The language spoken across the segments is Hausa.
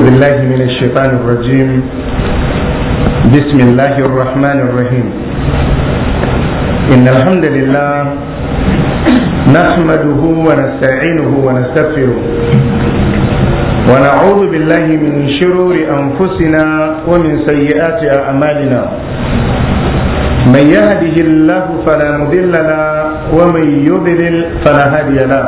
بالله من الشيطان الرجيم بسم الله الرحمن الرحيم إن الحمد لله نحمده ونستعينه ونستغفره ونعوذ بالله من شرور أنفسنا ومن سيئات أعمالنا من يهده الله فلا مضل له ومن يضلل فلا هادي له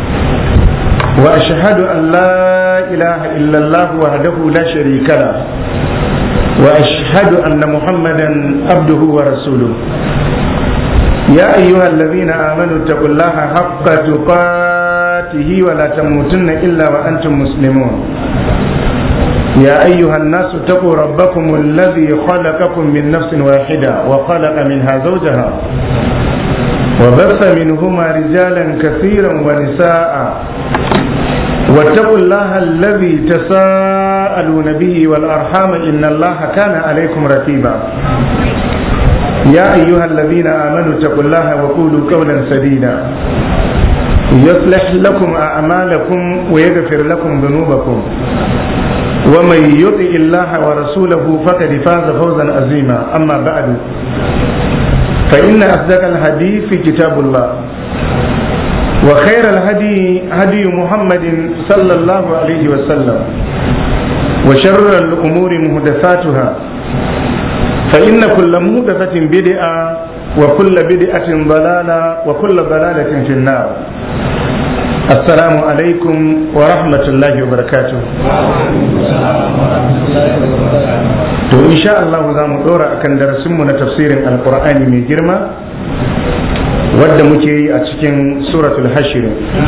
وأشهد أن لا إله إلا الله وحده لا شريك له وأشهد أن محمدا عبده ورسوله يا أيها الذين آمنوا اتقوا الله حق تقاته ولا تموتن إلا وأنتم مسلمون يا أيها الناس اتقوا ربكم الذي خلقكم من نفس واحدة وخلق منها زوجها وبث منهما رجالا كثيرا ونساء واتقوا الله الذي تساءلون به والأرحام إن الله كان عليكم رتيبا يا أيها الذين آمنوا اتقوا الله وقولوا قولا سديدا يصلح لكم أعمالكم ويغفر لكم ذنوبكم ومن يطع الله ورسوله فقد فاز فوزا عظيما أما بعد فإن أصدق الحديث كتاب الله وخير الهدي هدي محمد صلى الله عليه وسلم وشر الأمور محدثاتها فإن كل محدثة بدعة وكل بدعة ضلالة وكل ضلالة في النار السلام عليكم ورحمة الله وبركاته to insha Allah za mu dora akan darasinmu na tafsirin alkur'ani mai girma wadda muke yi a cikin suratul hashir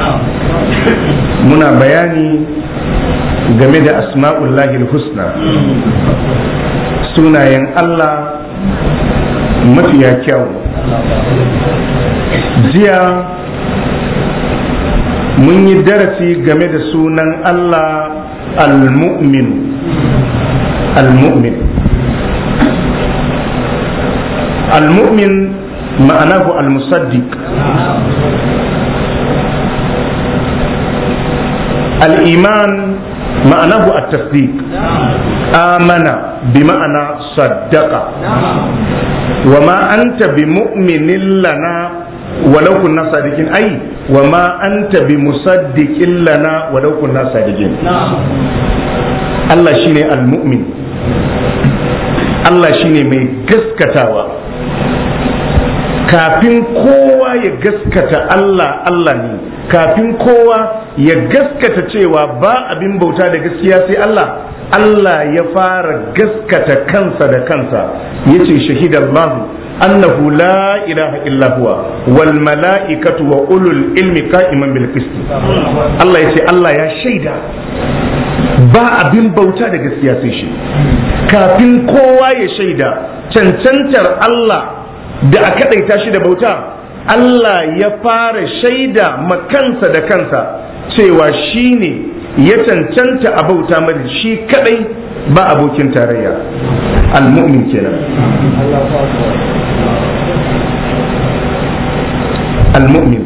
muna bayani game da asma'ullahi husna sunayen Allah mafiya kyau jiya mun yi darasi game da sunan Allah al-mu'min al-mu'min al-mu'min معناه المصدق الإيمان معناه التصديق آمن بمعنى صدق وما أنت بمؤمن لنا ولو كنا صادقين أي وما أنت بمصدق لنا ولو كنا صادقين الله شيني المؤمن الله شيني من قسكتاوى kafin kowa ya gaskata Allah Allah ne kafin kowa ya gaskata cewa ba abin bauta da gaskiya sai Allah Allah ya fara gaskata kansa da kansa yace shahidallahu annahu la ilaha illa huwa wal mala'ikatu wa ulul ilmi qa'iman bil qist Allah yace Allah ya shaida ba abin bauta da gaskiya sai shi kafin kowa ya shaida cancantar Allah da a kaɗaita shi da bauta Allah ya fara shaida makansa da kansa cewa shi ne ya cancanta a bauta mai shi kadai ba abokin tarayya al-mu'min kenan al-mu'min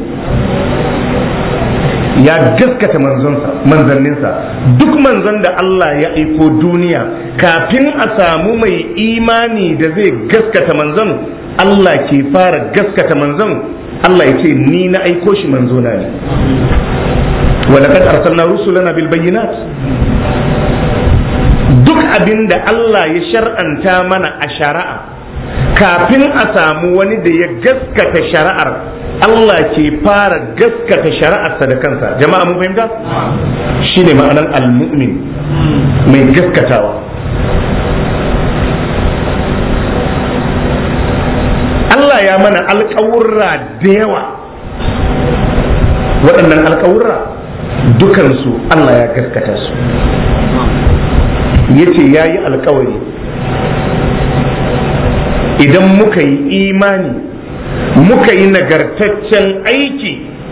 ya gaskata manzanninsa duk manzon da Allah ya aiko duniya kafin a samu mai imani da zai gaskata manzon Allah ke fara gaskata manzon Allah ya ce ni na aiko shi manzona ne walaqad arsalna rusulana bil bayyinat duk abin da Allah ya shar'anta mana a shari'a kafin a samu wani da ya gaskata shari'ar Allah ke fara gaskata shari'arsa da kansa jama'a mun fahimta shine ma'anar al-mu'min mai gaskatawa Allah ya mana alkawurra da yawa waɗannan alkawurra dukansu Allah ya gaskata su yace ya yi alkawari idan muka yi imani muka yi nagartaccen aiki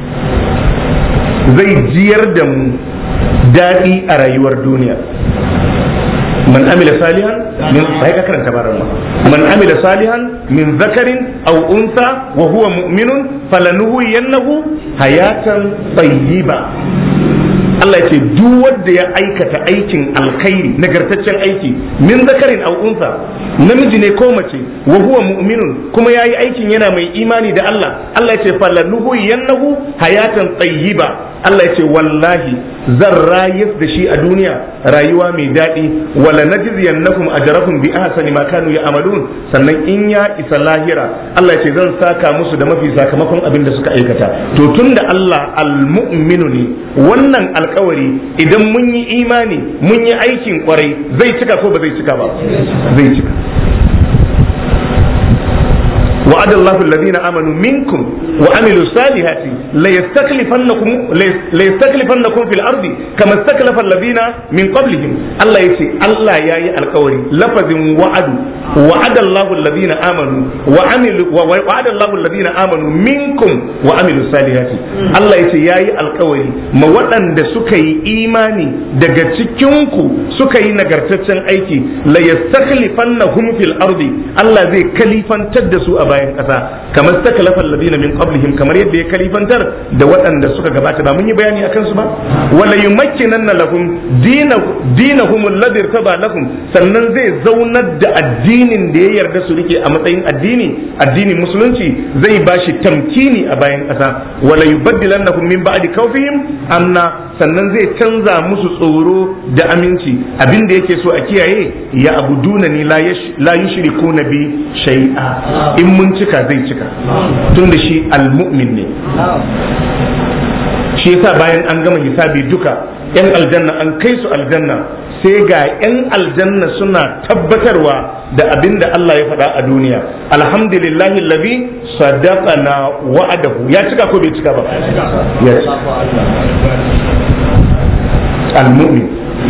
zai jiyar da mu daɗi a rayuwar duniya man amila salihan min sai ka karanta baran ma man amila salihan min zakarin aw unsa wa huwa mu'minun falanuhu yannahu hayatan tayyiba Allah ya ce duk wanda ya aikata aikin alkhairi nagartaccen aiki min zakarin aw unsa namiji ne ko mace wa huwa mu'minun kuma yayi aikin yana mai imani da Allah Allah ya ce falanuhu yannahu hayatan tayyiba Allah ya ce wallahi zan rayar da shi a duniya rayuwa mai daɗi wala najziyannakum ajrakum bi ahsani ma kanu ya'malun sannan in ya isa lahira Allah ya ce zan saka musu da mafi sakamakon abin da suka aikata to tunda Allah almu'minu ne wannan alkawari idan mun yi imani mun yi aikin kwarai zai cika ko ba zai cika ba zai cika وعد الله الذين آمنوا منكم وعملوا الصالحات ليستخلفنكم ليستخلفنكم في الأرض كما استخلف الذين من قبلهم الله يسي الله يا القوري لفظ وعد وعد الله الذين آمنوا وعملوا وعد الله الذين آمنوا منكم وعملوا الصالحات الله يسي يا القوري ما ودان da suka yi imani daga cikinku suka yi nagartaccen aiki la yastakhlifannahum fil ardi Allah zai kalifantar da su a bayan ƙasa kamar ta kalafan ladina min qablihim kamar yadda ya kalifantar da waɗanda suka gabata ba mun yi bayani akan su ba wala yumakkinanna lahum dinahum alladhi irtaba lahum sannan zai zaunar da addinin da ya yarda su rike a matsayin addini addinin musulunci zai bashi tamkini a bayan ƙasa wala yubaddilannahum min ba'di khawfihim amna sannan zai canza musu tsoro da aminci abin da yake so a kiyaye ya abuduna ni la yushrikuna bi shay'a in mun cika zai cika tun da shi almu'min ne shi yasa bayan an gama hisabi duka yan aljanna an kai su aljanna sai ga yan aljanna suna tabbatarwa da abin da Allah ya faɗa a duniya alhamdulillahi allazi sadaqana wa'adahu ya cika ko bai cika ba ya almu'min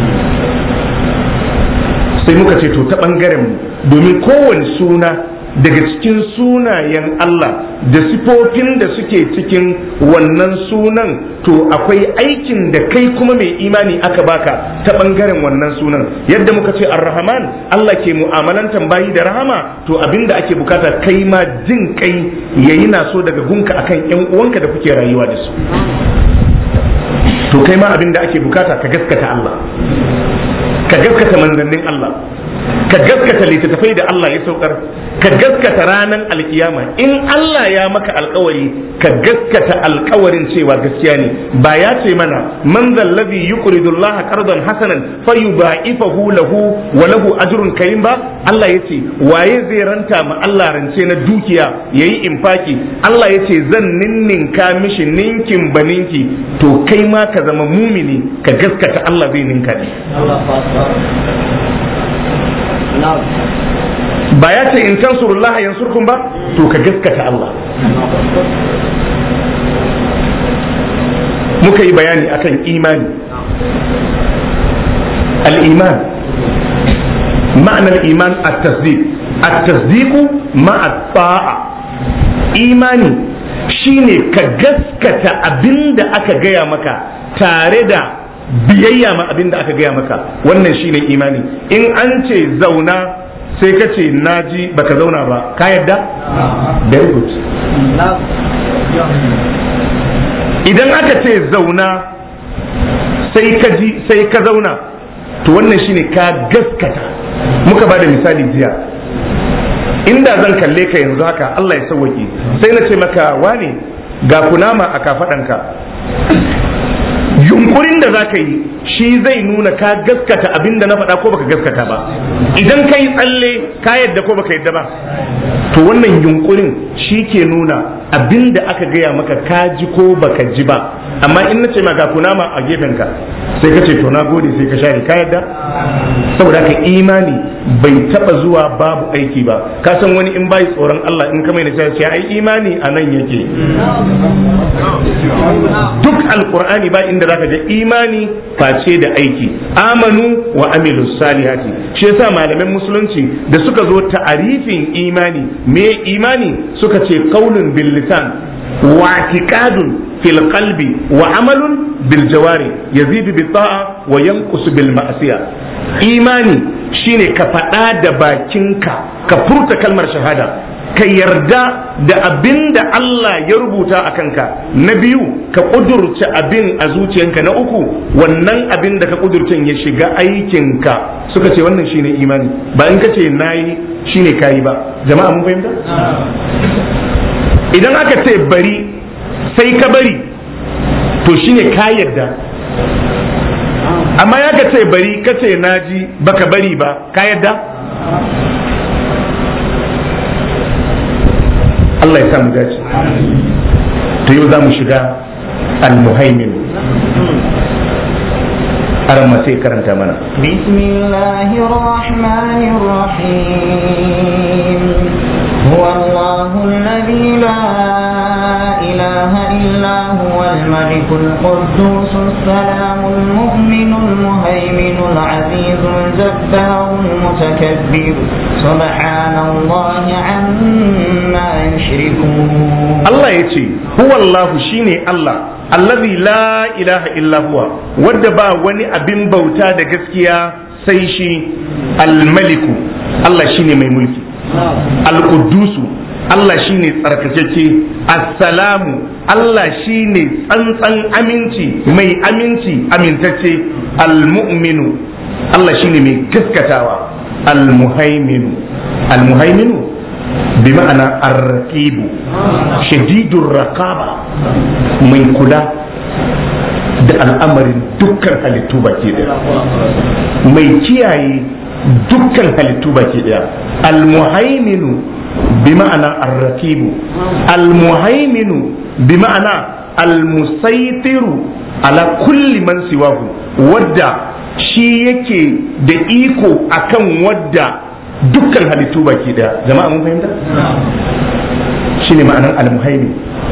sai muka ce to ta bangaren mu domin kowane suna daga cikin sunayen Allah da sifofin da suke cikin wannan sunan to akwai aikin da kai kuma mai imani aka baka ta bangaren wannan sunan yadda muka ce ar-rahman Allah ke mu'amalantan bayi da rahama to abinda ake bukata kai ma jin kai yayi na so daga gunka akan yan uwanka da kuke rayuwa da su to kai ma abinda ake bukata ka gaskata Allah ka gaskata manzannin Allah ka gaskata littattafai da Allah ya saukar ka gaskata ranar alkiyama in Allah ya maka alkawari ka gaskata alkawarin cewa gaskiya ne ba ya ce mana man zallazi yuqridu Allah qardan hasanan fayudha'ifahu lahu wa lahu ajrun karim ba Allah ya ce waye zai ranta ma Allah rance na dukiya yayi infaki Allah ya ce zan ninninka mishi ninkin baninki to kai ma ka zama mumini ka gaskata Allah zai ninka ne ba ya ce in tansurullaha yansurkum ba to ka gaskata Allah muka yi bayani akan imani al-iman ma'anar iman at-tasdiq at-tasdiqu ma'a ta'a imani shine ka gaskata abinda aka gaya maka tare da biyayya ma abinda aka gaya maka wannan shine imani in an ce zauna sai ka ce naji baka zauna ba ka yadda very good idan aka ce zauna sai ka ji sai ka zauna to wannan shine ka gaskata muka ba da misali jiya inda zan kalle ka yanzu haka Allah ya sauwake sai na ce maka wane ga kunama a kafaɗanka yunkurin da za ka yi shi zai nuna ka gaskata abin da na faɗa ko baka gaskata ba idan ka yi tsalle ka yadda ko baka yadda ba to wannan yunkurin shi ke nuna abin da aka gaya maka ka ji ko baka ji ba amma in na ce ma ga kunama a gefenka sai ka ce to na gode sai ka share ka yadda saboda haka imani bai taba zuwa babu aiki ba ka san wani in bai tsoron Allah in ka mai nasiha ce ai imani a nan yake duk alqur'ani ba inda zaka je imani face da aiki amanu wa amilus salihati shi yasa malaman musulunci da suka zo ta'arifin imani me imani suka ce qaulun bil lisan wa i'tiqadun fil qalbi wa amalun bil jawari yazidu bi ta'a wa yanqusu bil ma'siyah imani shine ka faɗa da bakinka ka furta kalmar shahada ka yarda da abin da Allah ya rubuta a kanka na biyu ka ƙudurce abin a zuciyanka na uku wannan abin da ka ƙudurcen ya shiga aikinka suka ce wannan shine imani ba in ka ce nayi shine kayi ba jama'a mun fahimta idan aka ce bari sai ka bari to shine ka yarda amma ya ka ce bari ka ce naji baka bari ba ka yarda Allah ya samu dace to yau za mu shiga al-muhaimin aran ma sai karanta mana bismillahir rahmanir rahim huwa allahu alladhi la ilaha illa huwa الملك القدوس السلام المؤمن المهيمن العزيز الجبار المتكبر سبحان الله عما يشركون Allah ya ce huwallahu shine Allah allazi la ilaha illa huwa wadda ba wani abin bauta da gaskiya sai shi almaliku Allah shine mai mulki alqudusu Allah shine tsarkakeke assalamu Allah shine tsantsan aminci mai aminci amintacce almu'minu Allah shine mai gaskatawa almuhaiminu almuhaiminu bi ma'ana arraqibu shadidur raqaba mai kula da al'amarin dukkan halittu baki daya mai kiyaye dukkan halittu baki daya almuhaiminu bi ma'ana arraqibu almuhaiminu bi ma'ana almusaitiru ala kulli man siwahu wadda shi yake da iko akan wadda dukkan halittu baki daya jama'a mun fahimta shine ma'anar almuhaimi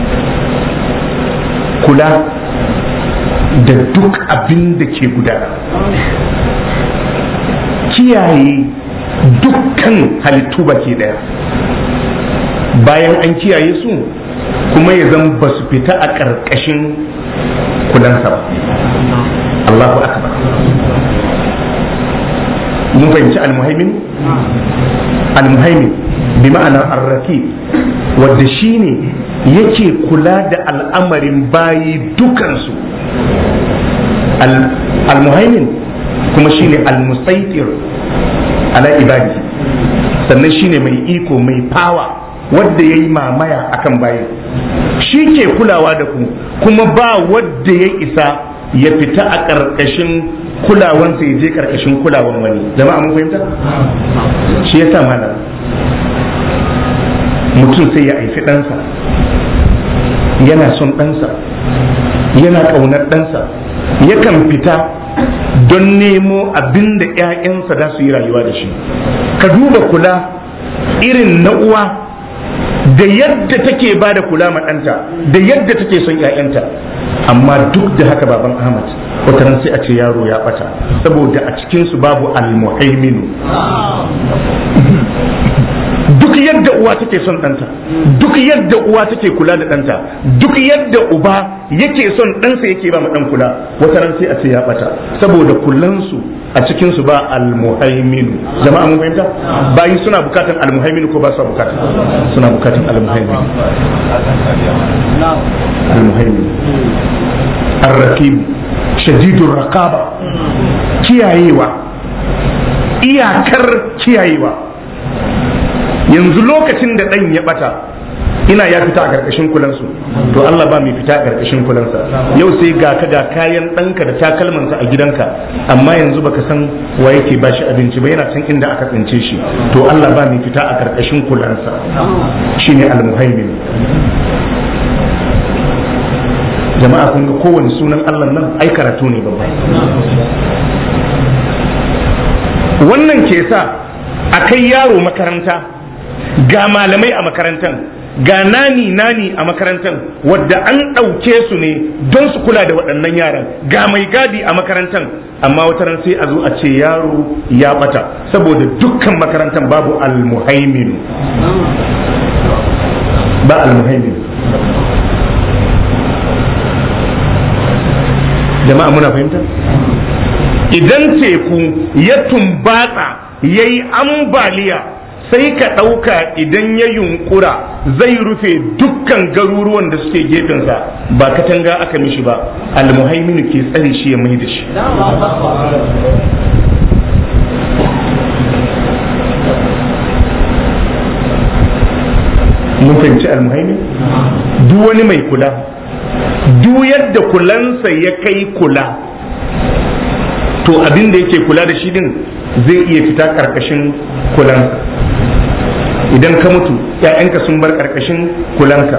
kula da duk abin da ke gudana kiyaye dukkan halittu baki daya bayan an kiyaye su kuma ya zan ba su fita a ƙarƙashin kulansa ba Allahu akbar mun fahimci almuhaimin almuhaimin bi ma'ana arraki wadda shine yake kula da al'amarin bayi dukansu almuhaimin kuma shine almusaitir ala ibadi sannan shine mai iko mai fawa wadda ya yi mamaya akan bayi shi ke kulawa da ku kuma ba wadda ya isa ya fita a ƙarƙashin kulawansa ya je ƙarƙashin kulawan wani jama'a mun fahimta shi yasa malam mutum sai ya haifi ɗansa yana son ɗansa yana ƙaunar ɗansa yakan fita don nemo abin da 'ya'yansa za su yi rayuwa da shi ka duba kula irin na uwa da yadda take ba da kula ma ɗanta da yadda take son 'ya'yanta amma duk da haka baban ahmad wataran sai a ce yaro ya bata saboda a cikinsu babu almuhaiminu duk yadda uwa take son ɗanta duk yadda uwa take kula da ɗanta duk yadda uba yake son ɗansa yake ba ma ɗan kula wataran sai a ce ya bata saboda kullansu a cikinsu ba almuhaiminu jama'a mun fahimta bayi suna bukatan almuhaiminu ko ba su bukatan suna bukatan almuhaiminu almuhaiminu arraqib shadidur raqaba kiyayewa iyakar kiyayewa yanzu lokacin da ɗan ya ɓata ina ya fita a ƙarƙashin kulansu to Allah ba mai fita a ƙarƙashin kulansa yau sai ga ka ga kayan ɗanka da takalmansa a gidanka amma yanzu baka san wa yake ba shi abinci ba yana can inda aka tsince shi to Allah ba mai fita a ƙarƙashin kulansa shine almuhaimin jama'a kun ga kowane sunan Allah nan ai karatu ne babba wannan ke sa a kai yaro makaranta ga malamai a makarantar ga nani nani a makarantar wadda an ɗauke su ne don su kula da waɗannan yaran ga mai gadi a makarantar amma wata ran sai a zo a ce yaro ya bata saboda dukkan makarantar babu almuhaimin ba almuhaimin jama'a muna fahimta idan teku ya tumbatsa ya yi ambaliya sai ka ɗauka idan ya yunkura zai rufe dukkan garuruwan da suke gefensa ba katanga aka mishi ba almuhaiminu ke tsare shi ya mai da shi mun fahimci almuhaimin duk wani mai kula duk yadda kulansa ya kai kula to abin da yake kula da shi din zai iya fita karkashin kulanka idan ka mutu ‘ya'yanka sun bar karkashin kulanka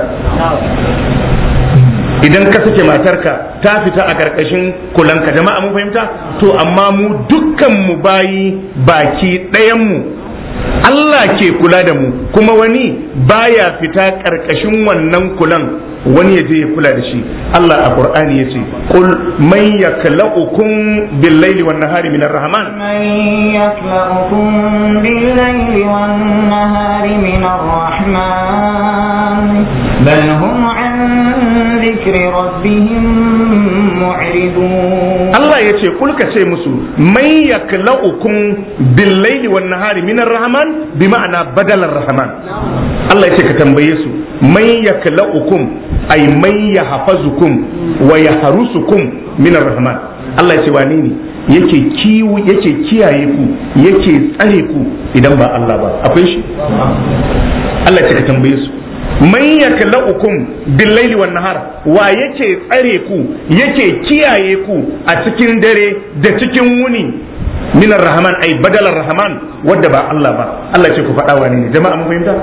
idan ka sake matarka ta fita a karkashin kulanka jama'a mun fahimta to amma mu dukkan mu bayi baki ɗayan mu Allah ke kula da mu kuma wani baya fita karkashin wannan kulan wani ya je ya kula da shi Allah a Qur'ani yace qul man yaklaukum bil laili wan nahari min ar-rahman من يكلؤكم بالليل والنهار من الرحمن بل هم عن ذكر ربهم معرضون Allah ya ce kulka ce musu man yaklaukum bil laili wan nahari min ar-rahman bi ma'ana badalar rahman Allah ya ce ka tambaye su man yaklaukum ay man yahfazukum wa yahrusukum min ar-rahman Allah ya ce wane ne yake kiwo yake kiyaye ku yake tsare ku idan ba Allah ba akwai shi Allah ya ce ka tambaye su man yaklaukum billaili wan nahar wa yake tsare ku yake kiyaye ku a cikin dare da cikin wuni minar rahman ai badalar rahman wadda ba Allah ba Allah ce ku faɗa wani ne jama'a mun fahimta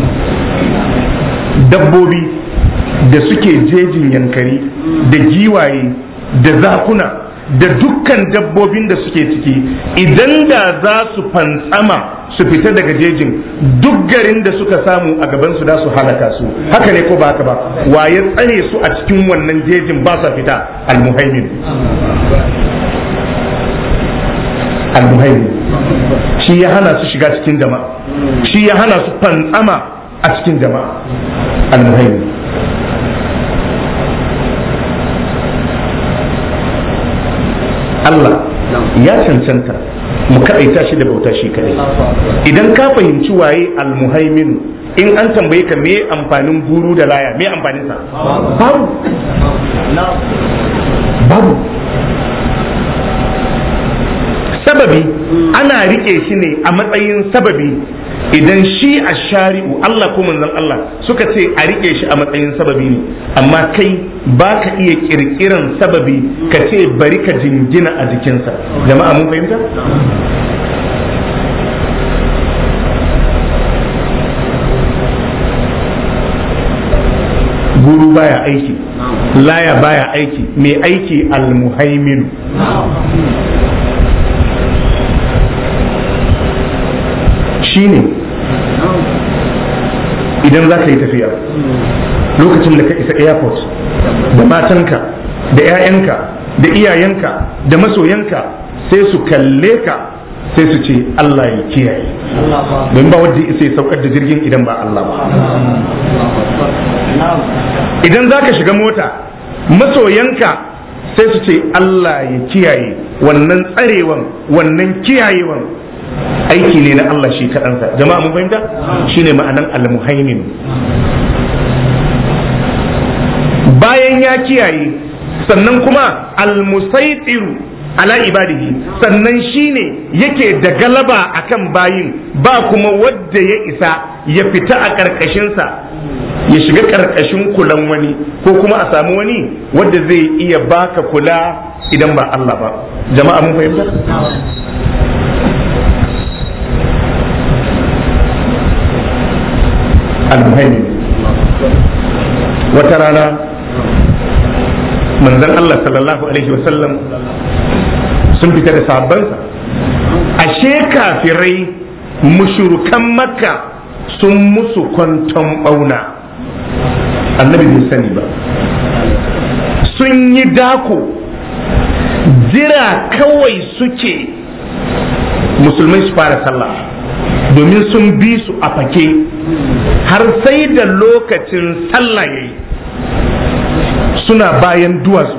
dabbobi da suke jejin yankari da giwaye da zakuna da dukkan dabbobin da suke ciki idan da za su fantsama su fita daga jejin duk garin da suka samu a gaban su da su halaka su haka ne ko ba haka ba wa ya tsare su a cikin wannan jejin ba sa fita almuhaimin almuhaimin shi ya hana su shiga cikin jama'a shi ya hana su fantsama a cikin jama'a almuhaimin Allah ya cancanta mu kaɗaita shi da bauta shi kaɗai idan ka fahimci waye almuhaiminu in an tambaye ka me amfanin guru da laya me amfanin sa babu babu sababi ana rike shi ne a matsayin sababi idan shi a shari'u Allah ko manzon Allah suka ce a rike shi a matsayin sababi ne amma kai ba ka iya kirkiran sababi ka ce bari ka jingina a jikinsa jama'a mun fahimta guru baya aiki laya baya aiki mai aiki almuhaiminu shine idan za ka yi tafiya lokacin da ka isa airport da matanka da 'ya'yanka da iyayenka da masoyanka sai su kalle ka sai su ce Allah ya kiyaye don ba wadda isa ya saukar da jirgin idan ba Allah ba idan za ka shiga mota masoyanka sai su ce Allah ya kiyaye wannan tsarewan wannan kiyayewan aiki ne na Allah shi kaɗansa jama'a mun fahimta shine ma'anan al-muhaimin bayan ya kiyaye sannan kuma al-musaitiru ala ibadihi sannan shine yake da galaba akan bayin ba kuma wadda ya isa ya fita a ƙarƙashinsa ya shiga ƙarƙashin kulan wani ko kuma a samu wani wadda zai iya baka kula idan ba Allah ba jama'a mun fahimta al-muhaimin wata rana manzon Allah sallallahu alaihi wasallam sun fita da sahabbansa ashe kafirai mushrukan makka sun musu kwanton bauna annabi bai sani ba sun yi dako jira kawai suke musulmai su fara sallah domin sun bi su a fake har sai da lokacin sallah yayi suna bayan duwatsu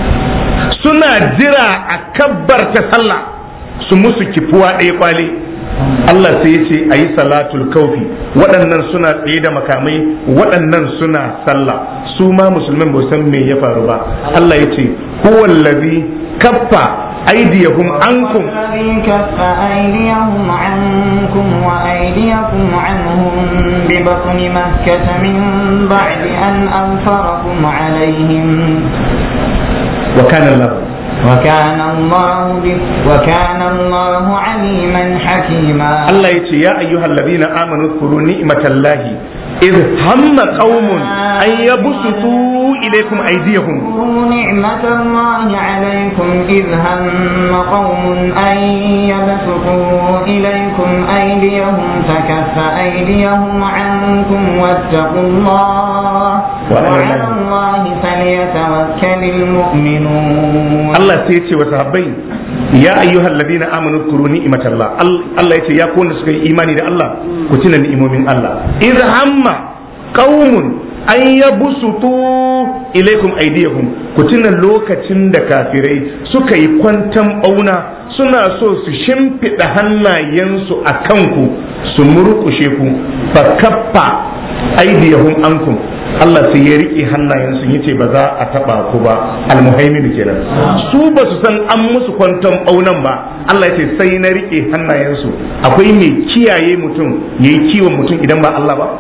suna jira a kabbarta sallah su musu kifuwa ɗaya kwale Allah sai ya ce ayi salatul kaufi waɗannan suna tsaye da makamai waɗannan suna sallah su ma musulmin ba san me ya faru ba Allah ya ce huwallazi kaffa aydiyahum ankum الذي كف أيديهم عنكم وأيديكم عنهم ببطن مكة من بعد أن أنفركم عليهم وكان الله وكان الله ب- وكان الله عليما حكيما Allah ya ce ya ayyuhal ladina amanu kuru ni'matallahi idh hamma qaumun an yabsutu ilaykum aydiyahum اذكروا نعمة الله عليكم إذ هم قوم أن يبسطوا إليكم أيديهم فكف أيديهم عنكم واتقوا الله وعلى الله فليتوكل المؤمنون Allah sai ya ce wa sahabbai ya ayyuhal ladina amanu kuru ni'matallah Al- Allah ya ce ya ku wanda suka yi imani da Allah ku tuna ni'imomin Allah idh hamma qaumun an yabsutu ilaykum aydiyahum ku tuna lokacin da kafirai suka yi kwantan bauna suna so su shimfiɗa hannayensu a kanku su murƙushe ku fa kaffa aydiyahum ankum Allah sai ya riƙe hannayensu yace ba za a taɓa ku ba almuhaimin kenan su ba su san an musu kwanton ɓaunan ba Allah yace sai na riƙe hannayensu akwai mai kiyaye mutum yayi kiwon mutum idan ba Allah ba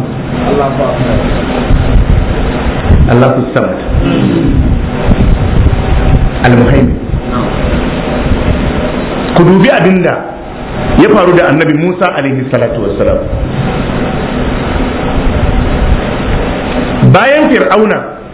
Allah ku samad almuhaimin ku dubi abinda ya faru da annabi Musa alaihi salatu wassalam bayan fir'auna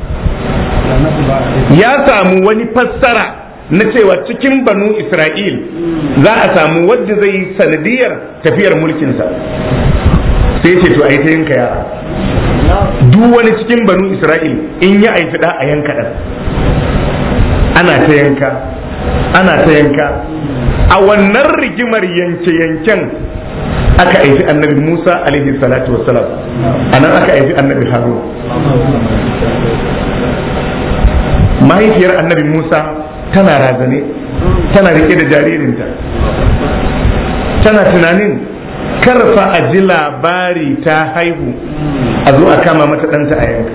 ya samu wani fassara na cewa cikin banu isra'il za a samu wadda zai yi sanadiyar tafiyar mulkinsa sai ce to a yi ta yanka yara duk wani cikin banu isra'il in ya aifi da a yanka ɗan ana ta yanka ana ta yanka a wannan rigimar yanke-yanken aka aifi annabi Musa alaihi salatu wassalam a nan aka aifi annabi Harun mahaifiyar annabi Musa tana razane tana rike da jaririnta tana tunanin karfa a ji labari ta haihu a zo a kama mata ɗanta a yanka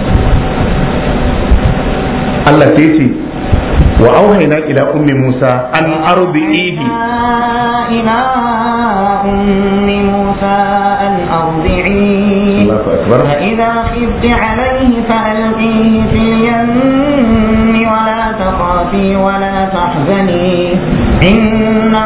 Allah sai ce wa auhaina ila ummi Musa an arbi'ihi إلى أم موسى أن أرضعيه الله أكبر فإذا خفت عليه فألقيه في اليم ولا تخافي ولا تحزني إنا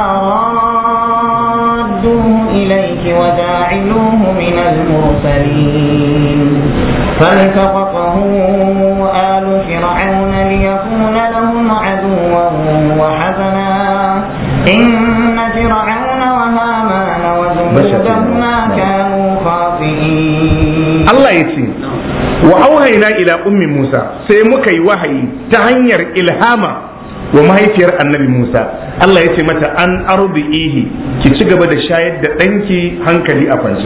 رادوه إليك وجاعلوه من المرسلين فالتقطه آل فرعون ليكون لهم عدوا وحزنا إن فرعون وهامان وجنودهما كانوا خاطئين Allah ya ce wa auhaina ila ummi Musa sai muka yi wahayi ta hanyar ilhama wa mahaifiyar annabi Musa Allah ya ce mata an arbi'ihi ki ci gaba da shayar da ɗanki hankali a kwance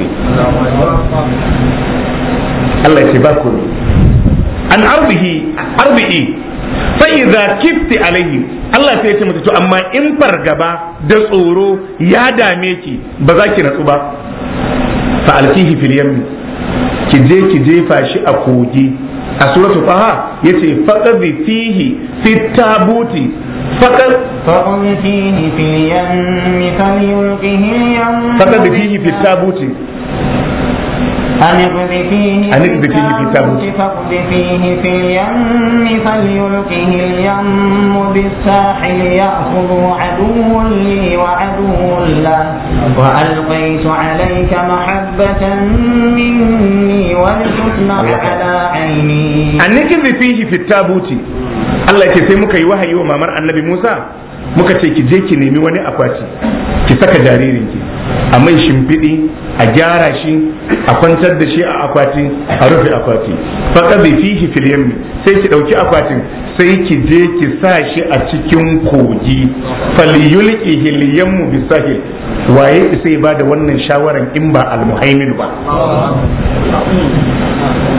Allah ya ce ba ku an arbihi arbi'i fa idza kifti alaihi Allah sai ya ce mata to amma in fargaba da tsoro ya dame ki ba za ki natsu ba fa alkihi fil yammi ki je ki jefa shi a kogi a suratul taha yace faqadhi fihi fit tabuti faqad فقل فيه في اليم فليلقه اليم faqad fihi fit tabuti أن اقذفيه أن اقذفيه في التابوت. فاقذفيه في اليم فليلقه اليم بالساحل يأخذ عدو لي وعدو له وألقيت عليك محبة مني ولتصنع على عيني an nikri fihi fit tabuti Allah ya ce sai muka yi wahayi wa mamar annabi Musa muka ce ki je ki nemi wani akwati ki saka jaririnki a mai shimfiɗi a gyara shi a kwantar da shi a akwati a rufe akwati faqadi fihi fil yammi sai ki dauki akwatin sai ki je ki sa shi a cikin kogi falyulqihi al yammu bisahil waye sai ba da wannan shawaran in ba al muhaimin ba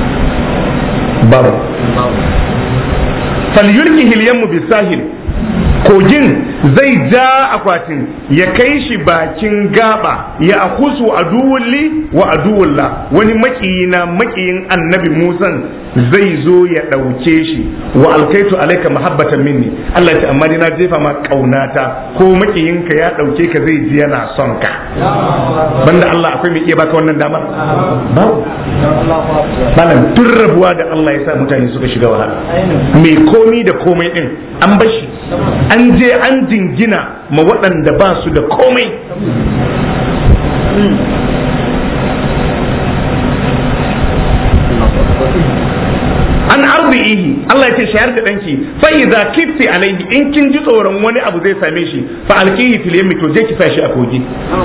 babu falyulqihi al yammu bisahil kogin zai ja akwatin ya kai shi bakin gaba ya akusu aduwulli wa aduwulla wani makiyina makiyin annabi musan zai zo ya ɗauke shi wa alkaitu alaika mahabbatan minni Allah ya ce amma dai na jefa ma kaunata ko makiyinka ya ɗauke ka zai ji yana son ka banda Allah akwai mai iya baka wannan damar babu malam tun rabuwa da Allah ya sa mutane suka shiga wahala mai komi da komai din an bashi an je an jingina ma waɗanda ba su da komai an arzihi Allah ya ce shayar da danki fa idza kifti alaihi in kin ji tsoron wani abu zai same shi fa alqihi fil yammi to je ki fashi a kogi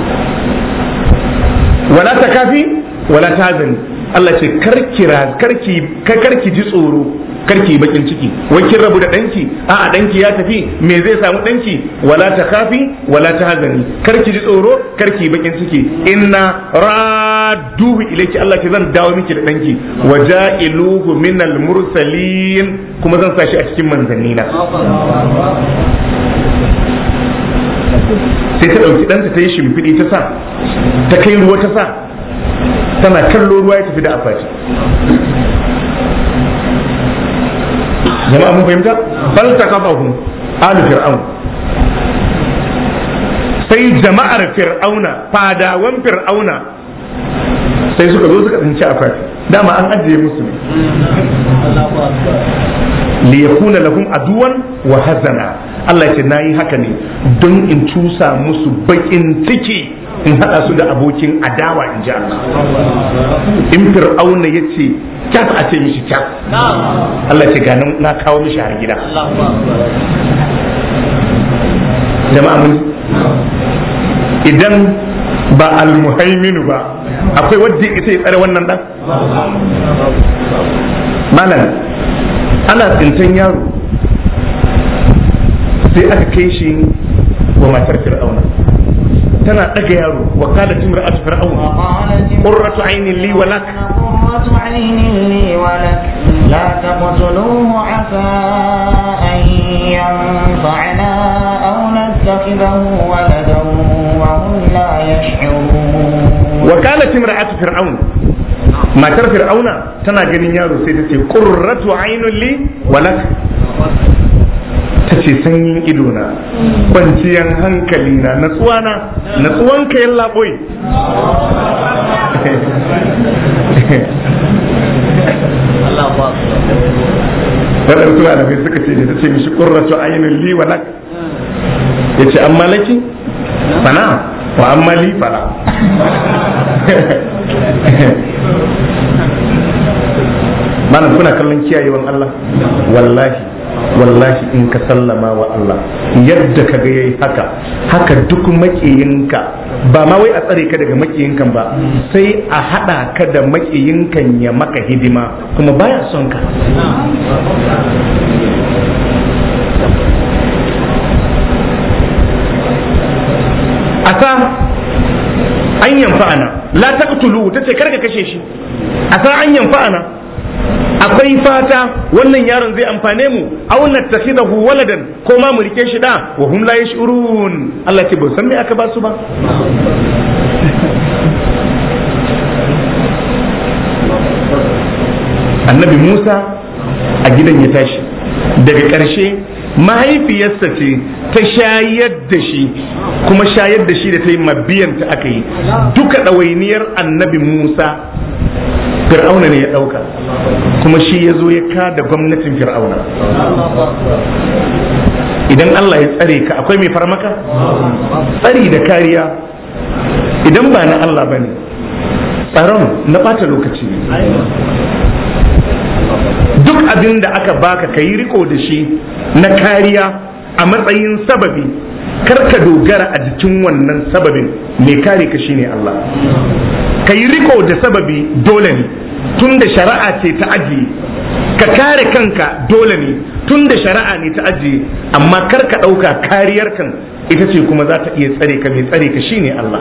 wala takafi wala tazani Allah ce karkira karki karki ji tsoro karki bakin ciki wai kin rabu da danki a a danki ya tafi me zai samu danki wala ta kafi wala ta hazani karki ji tsoro karki bakin ciki inna radduhu ilayki Allah ke zan dawo miki da danki waja'iluhu minal mursalin kuma zan sa shi a cikin manzanni na sai ta dauki danta ta yi shimfiɗi ta sa ta kai ruwa ta sa tana kallo ruwa ya tafi da akwati jama'a mun fahimta bal taqafahum alu fir'aun sai jama'ar fir'auna fadawan fir'auna sai suka zo suka tsinci akwati dama an ajiye musu ne li yakuna lahum aduwan wa hazana Allah ce nayi haka ne don in cusa musu bakin ciki in hada su da abokin adawa in ji Allah in fir'auna ya ce kyas a ce mishi kyas Allah ce ganin na kawo mishi har gida jama'a mun idan ba almuhaiminu ba akwai wadda ita ya tsare wannan dan malam ana tsintan yaro sai aka kai shi wa matar fir'auna tana daga yaro wa qalat imra'atu fir'auna qurratu aynin li wa lak قرة عين لي ولك لا تقتلوه عسى أن ينفعنا أو نتخذه ولدا وهم لا يشعرون wa qalat imra'atu fir'auna matar fir'auna tana ganin yaro sai ta ce qurratu aynun li wa lak ta ce sanyin ido na kwanciyan hankali na natsuwa na natsuwan ka yalla boy waɗansu malamai suka ce da ta ce mishi qurratu aynun li wa lak ya ce amma laki fana wa amma li fala malam kuna kallon kiyayewan Allah wallahi wallahi in ka sallama wa Allah yadda ka ga yayi haka haka duk makiyinka ba ma wai a tsare ka daga makiyinkan ba sai a hada ka da makiyinkan ya maka hidima kuma baya son ka asa an yanfa'ana la taqtulu tace karka kashe shi asa an yanfa'ana akwai fata wannan yaron zai amfane mu aw nattakhidahu waladan ko ma mu rike shi da wa hum la yash'urun Allah ce ba san me aka ba su ba annabi Musa a gidan ya tashi daga ƙarshe mahaifiyarsa ce ta shayar da shi kuma shayar da shi da ta yi mabiyanta aka yi duka ɗawainiyar annabi Musa fir'auna ne ya ɗauka kuma shi ya zo ya kada gwamnatin fir'auna idan Allah ya tsare ka akwai mai farmaka tsari da kariya idan ba na Allah ba ne tsaron na ɓata lokaci ne duk abin da aka baka ka yi riko da shi na kariya a matsayin sababi kar ka dogara a jikin wannan sababin mai kare ka shine Allah ka yi riko da sababi dole ne tun da shari'a ce ta ajiye ka kare kanka dole ne tun da shari'a ne ta ajiye amma kar ka ɗauka kariyar kan ita ce kuma za ta iya tsare ka mai tsare ka shine Allah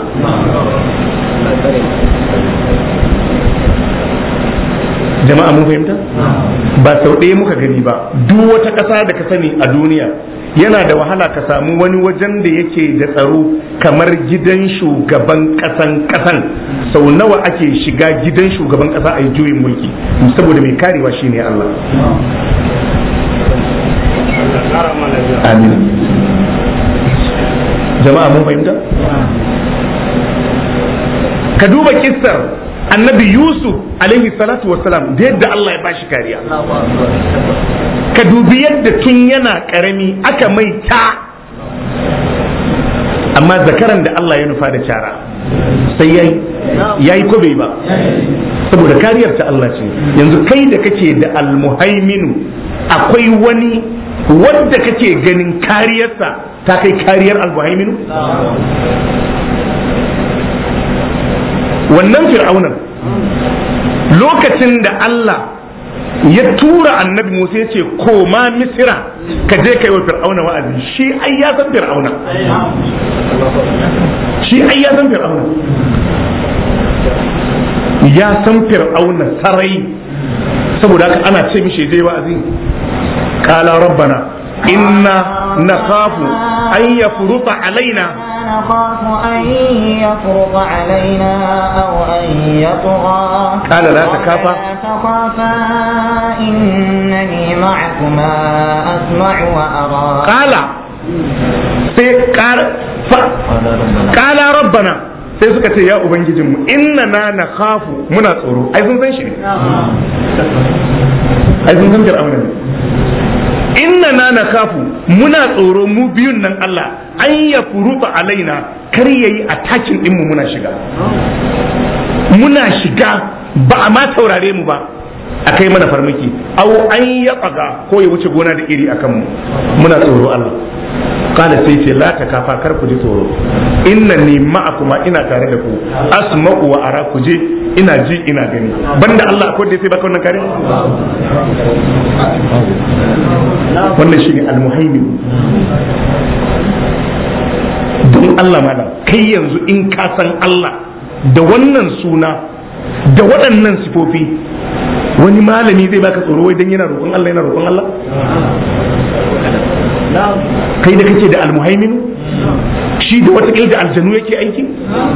jama'a mun fahimta ba sau ɗaya muka gani ba duk wata ƙasa da ka sani a duniya yana da wahala ka samu wani wajen da yake da tsaro kamar gidan shugaban kasan kasan sau nawa ake shiga gidan shugaban kasa a yi juyin mulki saboda mai karewa shine Allah amin jama'a mun fahimta ka duba kissar annabi yusuf alaihi salatu wassalam da yadda Allah ya bashi kariya ka dubi yadda tun yana karami aka mai ta amma zakaran da Allah ya nufa da cara sai yayi yayi ko bai ba saboda kariyar ta Allah ce yanzu kai da kake da almuhaiminu akwai wani wanda kake ganin kariyarsa ta kai kariyar almuhaiminu wannan fir'aunan lokacin da Allah ya tura annabi Musa ya ce koma misira ka je kai wa fir'auna wa'azi shi ai ya san fir'auna shi ai ya san fir'auna ya san fir'auna sarai saboda haka ana ce mishi je wa'azi qala rabbana inna nakhafu an yafruta alaina نخاف أن يفرط علينا أو أن يطغى قال لا تخافا لا تخافا إنني معكما أسمع وأرى qala sai qala fa- qala rabbana sai suka ce ya ubangijinmu inna na na khafu muna tsoro ai sun san shi ne ai sun san fir'auna ne inna na na kafu muna tsoro mu biyun nan Allah an ya furuta alaina kar yayi attacking din mu muna shiga muna shiga ba a ma saurare mu ba a kai mana farmaki aw an ya tsaga ko ya wuce gona da iri akan mu muna tsoro Allah kala sai ce la ta kafa kar ku ji tsoro inna ni ma'akuma ina tare da ku asma'u wa ara ku je ina ji ina gani banda Allah akwai da sai baka wannan kare wannan shine almuhaimin don Allah malam kai yanzu in ka san Allah da wannan suna da waɗannan sifofi wani malami zai baka tsoro wai dan yana roƙon Allah yana roƙon Allah kai da kake da almuhaimin shi da wata da aljanu yake aiki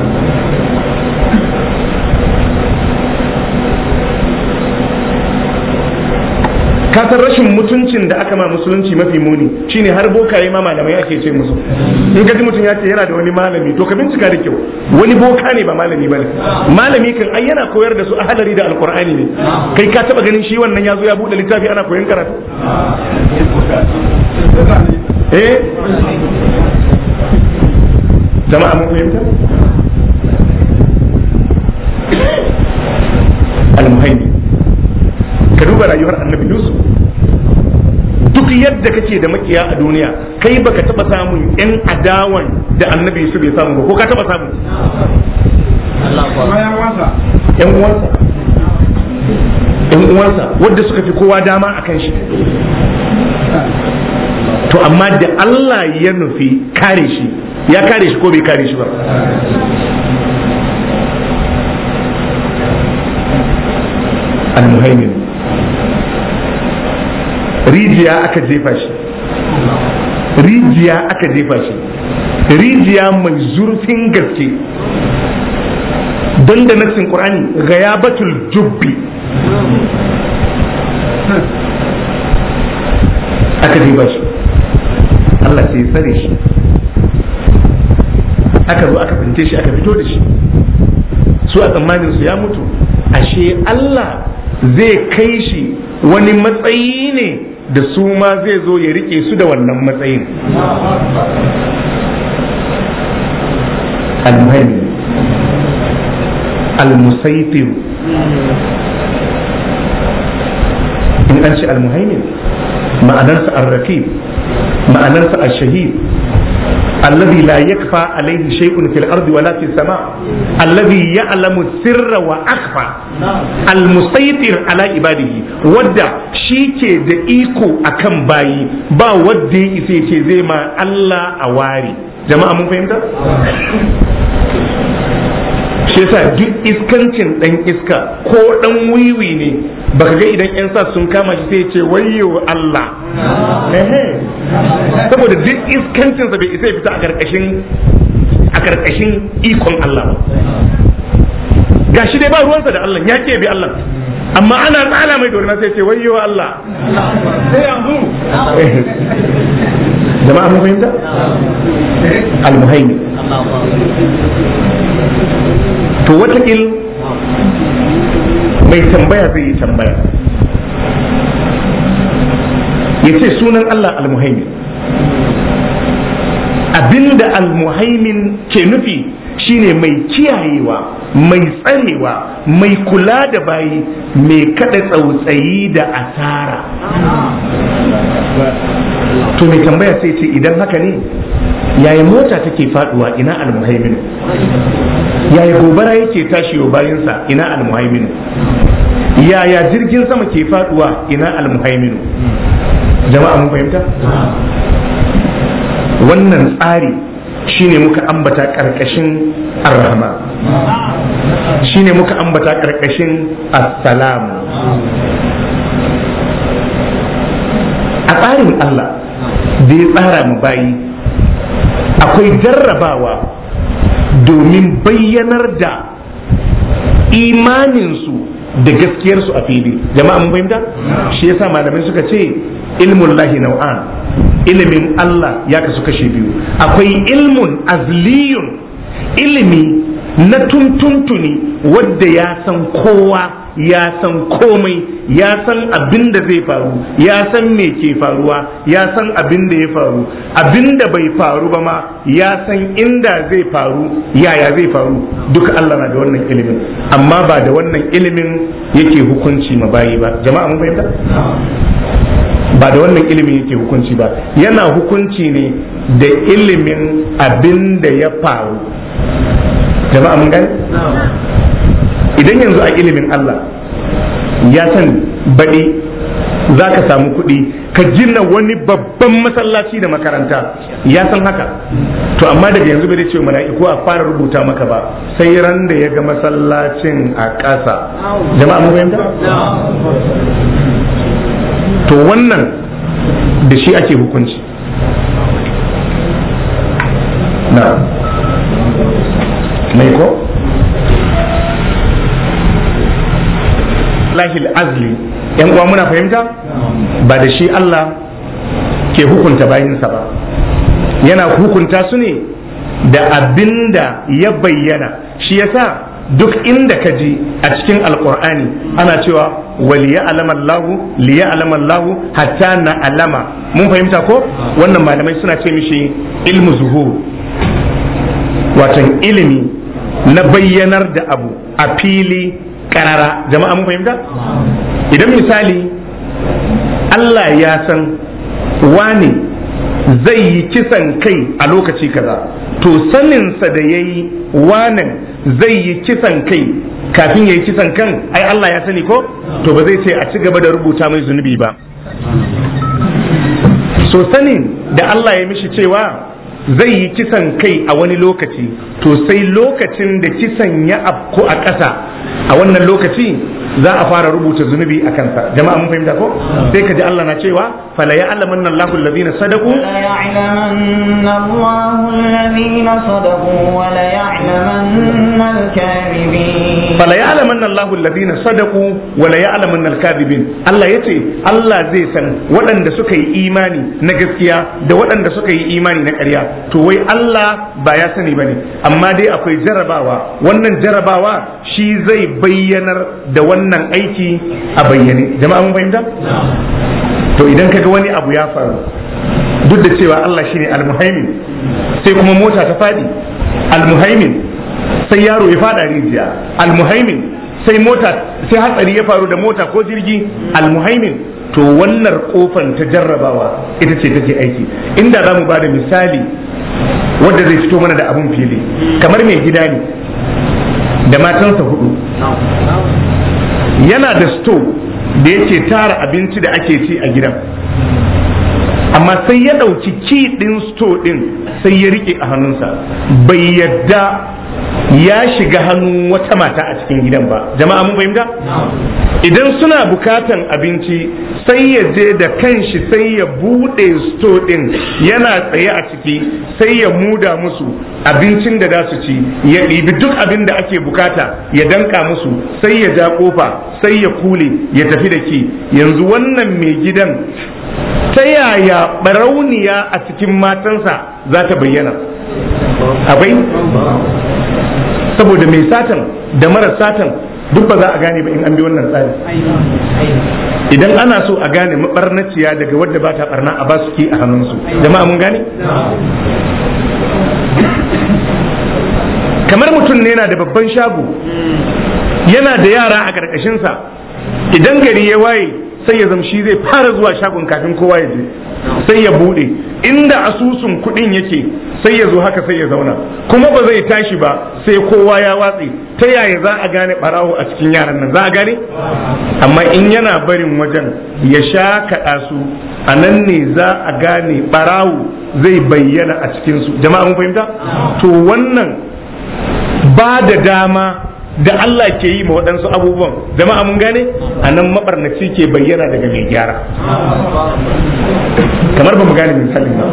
ka san rashin mutuncin da aka ma musulunci mafi muni shine har bokaye ma malamai ake ce musu in ka ji mutum ya ce yana da wani malami to ka bincika da kyau wani boka ne ba malami bane malami kan ai yana koyar da su ahalari da alqur'ani ne kai ka taba ganin shi wannan ya zo ya bude littafi ana koyon karatu eh jama'a mun fahimta al-muhaymin ka duba rayuwar annabi yusuf duk yadda kake da makiya a duniya kai baka taba samun yan adawan da annabi yusuf ya samu ba ko ka taba samu yan uwansa yan uwansa wadda suka fi kowa dama a kan shi to amma da Allah ya nufi kare shi ya kare shi ko bai kare shi ba al-muhaimin rijiya aka jefa shi rijiya aka jefa shi rijiya mai zurfin gaske don da nassin qur'ani ghayabatul jubbi aka jefa shi Allah sai ya tsare shi aka zo aka finte shi aka fito da shi su a tsammanin su ya mutu ashe Allah zai kai shi wani matsayi ne da su ma zai zo ya rike su da wannan matsayin al-muhaimin al-musaitir in an ce al-muhaimin ma'anarsa al-rakib ma'anarsa al-shahid الذي لا يكفى عليه شيء في الأرض ولا في السماء الذي يعلم السر وأخفى المسيطر على عباده ودع shi ke da iko akan bayi ba wadda ya isa ce zai ma Allah a ware jama'a mun fahimta shi yasa duk iskancin dan iska ko dan wiwi ne baka ga idan yan sa sun kama shi sai ce wayyo Allah ehe saboda duk iskancinsa bai isa ya fita a karkashin a karkashin ikon Allah ba gashi dai ba ruwansa da Allah ya ke bi Allah amma ana tsala mai dorina sai ce wayyo Allah sai yanzu jama'a mun fahimta al-muhaimi to watakil mai tambaya zai yi tambaya ya ce sunan Allah al-muhaimi abinda al-muhaimin ke nufi shine mai kiyayewa mai tsarewa mai kula da bayi mai kada tsautsayi da asara to mai tambaya sai ce idan haka ne yaya mota take faduwa ina almuhaimin yaya gobara yake tashi wa bayansa ina almuhaimin yaya jirgin sama ke faduwa ina almuhaimin jama'a mun fahimta wannan tsari shine muka ambata karkashin ar-rahman shine muka ambata karkashin as-salam a tsarin Allah da ya tsara mu bayi akwai jarrabawa domin bayyanar da imaninsu da gaskiyarsu a fili jama'a mun fahimta shi yasa malamai suka ce ilmun lahi nau'an ilimin Allah ya kasu kashe biyu akwai ilmun azliyun ilimi na tuntuntuni wadda ya san kowa ya san komai ya san abin da zai faru ya san me ke faruwa ya san abin da ya faru abin da bai faru ba ma ya san inda zai faru yaya zai faru duka Allah na da wannan ilimin amma ba da wannan ilimin yake hukunci ma bayi ba jama'a mun fahimta ba da wannan ilimin yake hukunci ba yana hukunci ne da ilimin abin da ya faru jama'a mun gani idan yanzu a ilimin Allah ya san baɗi za ka samu kuɗi ka gina wani babban masallaci da makaranta ya san haka to amma daga yanzu bai ce mala'iku a fara rubuta maka ba sai ran da ya ga masallacin a ƙasa jama'a mun fahimta to wannan da shi ake hukunci na mai ko lahil azli yan uwa muna fahimta ba da shi Allah ke hukunta bayinsa ba yana hukunta su ne da abinda ya bayyana shi yasa duk inda ka ji a cikin alkur'ani ana cewa waliya alaman lahu liya alaman lahu hatta na alama mun fahimta ko wannan malamai suna ce mishi ilmu zuhur watan ilimi na bayyanar da abu a fili karara jama'a mun fahimta idan misali Allah ya san wani zai yi kisan kai a lokaci kaza to saninsa da ya yi wanan zai yi kisan kai kafin ya yi kisan kan ai Allah ya sani ko to ba zai ce a ci gaba da rubuta mai zunubi ba so sanin da Allah ya mishi cewa zai yi kisan kai a wani lokaci to sai lokacin da kisan ya afko a ƙasa a wannan lokaci za a fara rubuta zunubi a kansa jama'a mun fahimta ko sai ka ji Allah na cewa fala ya'lamanna Allahu alladhina sadaqu ولا يعلمن الله الذين صدقوا ولا يعلمن الكاذبين fala ya'lamanna Allahu alladhina sadaqu wa la ya'lamanna al-kadhibin Allah yace Allah zai san waɗanda suka yi imani na gaskiya da waɗanda suka yi imani na ƙarya to wai Allah ba ya sani bane amma dai akwai jarabawa wannan jarabawa shi zai bayyanar da wannan aiki a bayyane jama'a mun fahimta to idan kaga wani abu ya faru duk da cewa Allah shine al-muhaimin sai kuma mota ta fadi al-muhaimin sai yaro ya fada rijiya al-muhaimin sai mota sai hatsari ya faru da mota ko jirgi al-muhaimin to wannan kofan ta jarrabawa ita ce take aiki inda za mu ba da misali wanda zai fito mana da abun fili kamar mai gida ne da matansa hudu yana da sto da yake tara abinci da ake ci a gidan amma sai ya ɗauki ki ɗin sto ɗin sai ya rike a hannunsa bai yadda ya shiga hannun wata mata a cikin gidan ba jama'a mun fahimta idan suna bukatan abinci sai ya je da kanshi sai ya bude sto din yana tsaye a ciki sai ya muda musu abincin da za su ci ya ɗibi duk abin da ake bukata ya danka musu sai ya ja kofa sai ya kule ya tafi da ki yanzu wannan mai gidan ta yaya barauniya a cikin matansa za ta bayyana akwai saboda mai satan da mara satan duk ba za a gane ba in an bi wannan tsari idan ana so a gane mabarnaciya daga wadda ba ta barna a basu ki a hannunsu jama'a mun gane kamar mutum ne yana da babban shago yana da yara a ƙarƙashinsa idan gari ya waye sai ya zamshi zai fara zuwa shagon kafin kowa ya je sai ya bude inda asusun kuɗin yake sai ya zo haka sai ya zauna kuma ba zai tashi ba sai kowa ya watse ta yaya za a gane barawo a cikin yaran nan za a gane amma in yana barin wajen ya sha kaɗa su a nan ne za a gane barawo zai bayyana a cikinsu jama'a mun fahimta to wannan ba da dama da Allah ke yi ma waɗansu abubuwan jama'a mun gane a nan mabarnaci ke bayyana daga mai gyara kamar ba mu gane misalin ba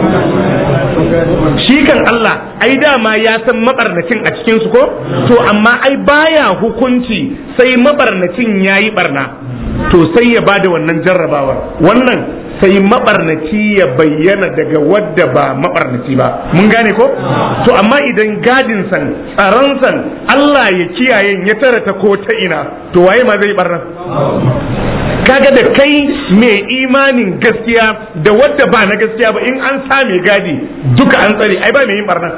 shi kan Allah ai dama ya san mabarnacin a cikin su ko to amma ai baya hukunci sai mabarnacin yayi barna to sai ya bada wannan jarrabawar wannan sai mabarnaci ya bayyana daga wadda ba mabarnaci ba mun gane ko to amma idan gadin san tsaron san Allah ya kiyaye ya tara ta ko ta ina to waye ma zai barna kaga da kai mai imanin gaskiya da wadda ba na gaskiya ba in an sa mai gadi duka an tsare ai ba mai yin barna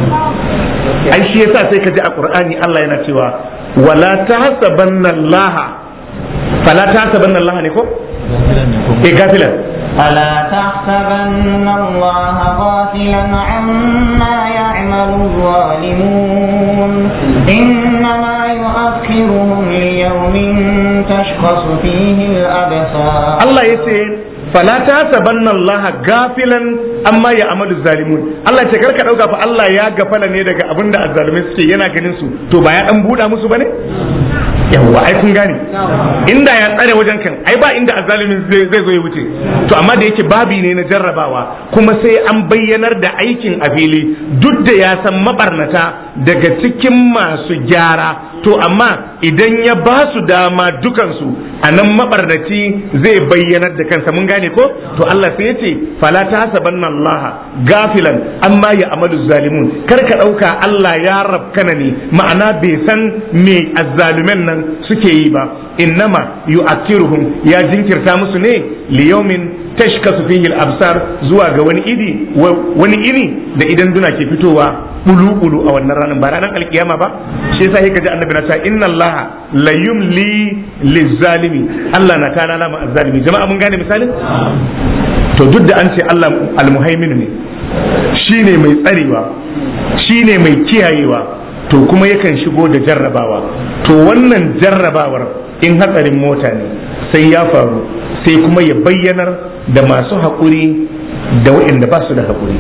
ai shi yasa sai ka ji a qur'ani Allah yana cewa wala tahsabanna Allah fala tahsabanna Allah ne ko eh gafilan ألا تحسبن الله غافلا عما يعمل الظالمون إنما يؤخرهم ليوم تشخص فيه الأبصار Allah ya ce fala ta sabanna Allah gafilan amma ya amalu zalimun Allah ce karka dauka fa Allah ya gafala ne daga abinda azzalumai suke yana ganin su to ba ya dan buda musu bane yawwa ai kun gane inda ya tsare wajen kan ai ba inda azzalumin zai zai zo ya wuce to amma da yake babi ne na jarrabawa kuma sai an bayyanar da aikin a fili duk da ya san mabarnata daga cikin masu gyara to amma idan ya ba su dama dukansu a nan mabarnaci zai bayyanar da kansa mun gane ko to Allah sai ya ce fala ta hasabanna Allah gafilan amma ya amalu zalimun kar ka dauka Allah ya rabkana ne ma'ana bai san me azzalumen nan suke yi ba innama yu'akkiruhum ya jinkirta musu ne liyaumin tashkasu fihi al-absar zuwa ga wani idi wani ini da idan duna ke fitowa bulu-bulu a wannan ranar ba ranar alkiyama ba shi yasa kaji annabi na ta inna Allah la yumli lizalimi Allah na kana lama azzalimi jama'a mun gane misalin to duk da an ce Allah almuhaimin ne shine mai tsarewa shine mai kiyayewa to kuma yakan shigo da jarrabawa to wannan jarrabawar in hatsarin mota ne sai ya faru sai kuma ya bayyanar da masu haƙuri da waɗanda ba su da haƙuri.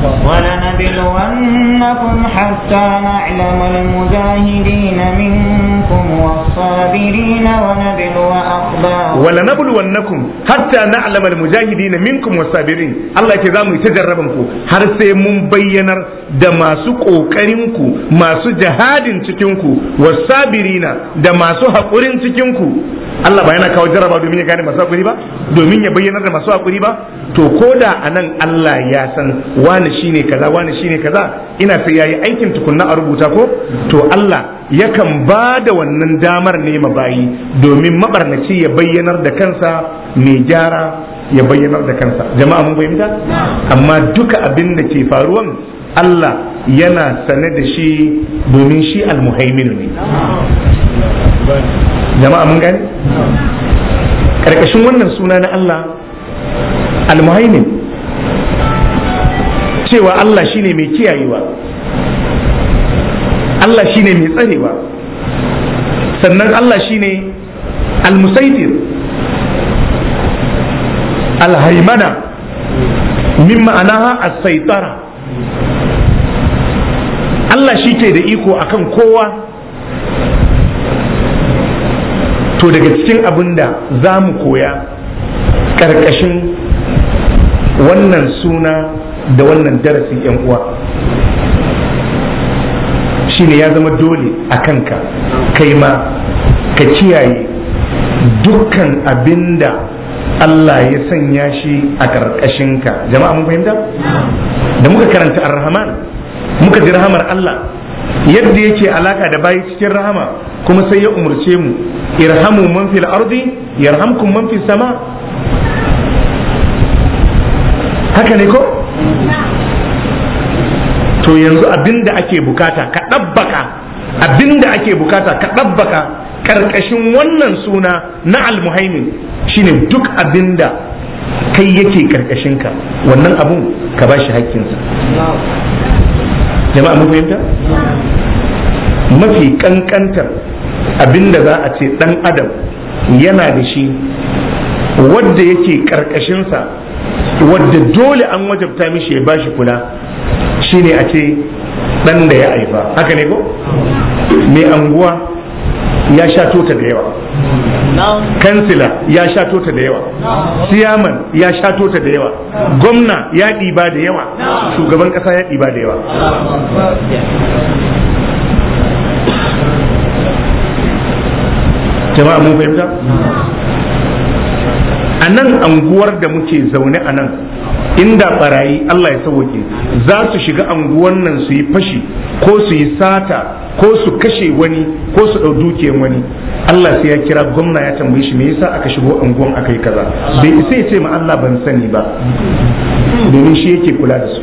ولنبلونكم حتى نعلم المجاهدين منكم والصابرين ونبلو أخباركم ولنبلونكم حتى نعلم المجاهدين منكم والصابرين الله yake za mu yi ta jarraban ku har sai mun bayyanar da masu ƙoƙarin ku masu jihadin cikin ku wasabirina da masu haƙurin cikin ku Allah ba yana kawo jarraba domin ya gane masu haƙuri ba domin ya bayyanar da masu haƙuri ba to ko da anan Allah ya san wani shine kaza wani shine kaza ina sai yayi aikin tukunna a rubuta ko to Allah yakan ba da wannan damar ne ma bayi domin mabarnaci ya bayyanar da kansa mai gyara ya bayyanar da kansa jama'a mun fahimta amma duka abin da ke faruwan Allah yana sane da shi domin shi almuhaiminu ne jama'a mun gane karkashin wannan suna na Allah almuhaimin cewa Allah shine mai kiyayewa Allah shine mai tsarewa sannan Allah shine almusaitir alhaimana min ma'anaha as-saitara Allah shi ke da iko akan kowa to daga cikin abin da za mu koya ƙarƙashin wannan suna da wannan darasi yan uwa shine ya zama dole a kanka kai ma ka kiyaye dukkan abin da Allah ya sanya shi a ƙarƙashinka jama'a mun fahimta da muka karanta ar-rahman muka ji rahamar Allah yadda yake alaka da bayi cikin rahama kuma sai ya umurce mu irhamu man fil ardi yarhamkum man fis sama haka ne ko to yanzu abinda ake bukata ka ɗabbaka abinda ake bukata ka ɗabbaka ƙarƙashin wannan suna na almuhaimin shine duk abinda kai yake ƙarƙashinka wannan abun ka ba shi haƙƙinsa jama'a mun fahimta mafi ƙanƙantar abinda za a ce ɗan adam yana da shi wadda yake ƙarƙashinsa wadda dole an wajabta mishi ya bashi kula shine a ce ɗan da ya haifa haka ne ko mai anguwa ya sha tota da yawa kansila ya sha tota da yawa siyaman ya sha tota da yawa gwamna ya ɗiba da yawa shugaban ƙasa ya ɗiba da yawa jama'a mun fahimta a nan anguwar da muke zaune a nan inda barayi Allah ya sauke za su shiga anguwan nan su yi fashi ko su yi sata ko su kashe wani ko su ɗau dukiyar wani Allah sai ya kira gwamna ya tambaye shi me yasa aka shigo anguwan aka yi kaza bai isa ya ce ma Allah ban sani ba domin shi yake kula da su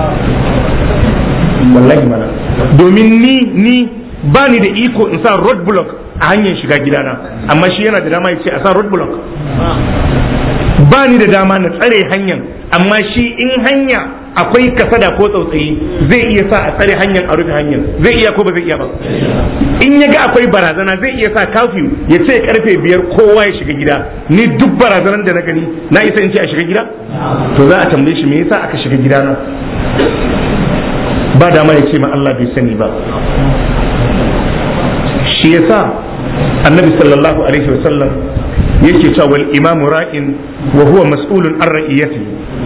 wallahi mana domin ni ni ba ni da iko in sa road block a hanyar shiga gidana amma shi yana da dama ya ce a sa road block ba ni da dama na tsare hanyar amma shi in hanya akwai kasada ko tsautsayi zai iya sa a tsare hanyar a rufe hanyar zai iya ko ba zai iya ba in ya ga akwai barazana zai iya sa kafiyu ya ce karfe biyar kowa ya shiga gida ni duk barazanar da na gani na isa in ce a shiga gida to za a tambaye shi me yasa aka shiga gida na ba dama ya ce ma Allah bai sani ba shi yasa annabi sallallahu alaihi wasallam yake cewa wal imamu ra'in wa huwa mas'ulun an ra'iyati